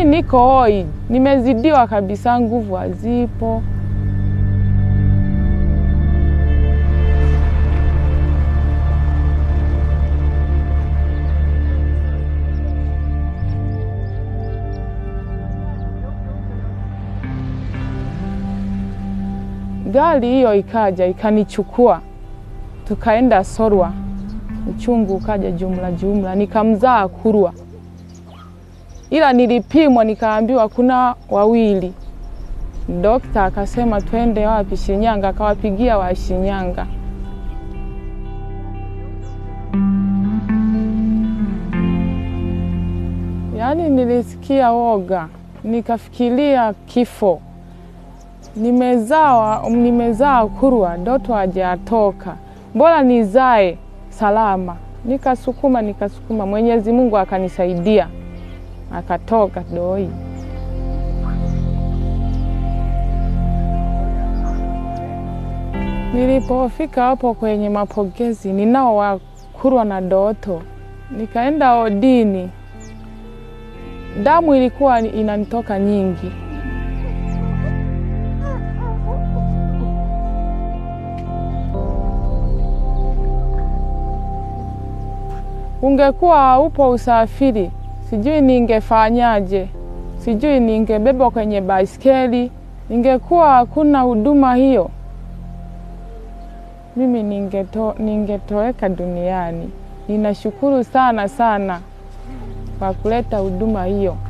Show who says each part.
Speaker 1: niko hoi, nimezidiwa kabisa, nguvu hazipo. Gari hiyo ikaja ikanichukua, tukaenda Sorwa, uchungu ukaja jumla jumla, nikamzaa Kurwa, ila nilipimwa nikaambiwa kuna wawili. Dokta akasema twende wapi? Shinyanga. Akawapigia wa Shinyanga. Yaani nilisikia woga, nikafikiria kifo. Nimezaa nimezaa Kurwa, Doto hajatoka, bora nizae salama. Nikasukuma nikasukuma, Mwenyezi Mungu akanisaidia, akatoka doi. Nilipofika hapo kwenye mapokezi, ninao wa Kurwa na Doto, nikaenda odini, damu ilikuwa inanitoka nyingi. Ungekuwa haupo usafiri, sijui ningefanyaje, sijui ningebebwa kwenye baiskeli, ningekuwa hakuna huduma hiyo, mimi ningeto, ningetoweka duniani. Ninashukuru sana sana kwa kuleta huduma hiyo.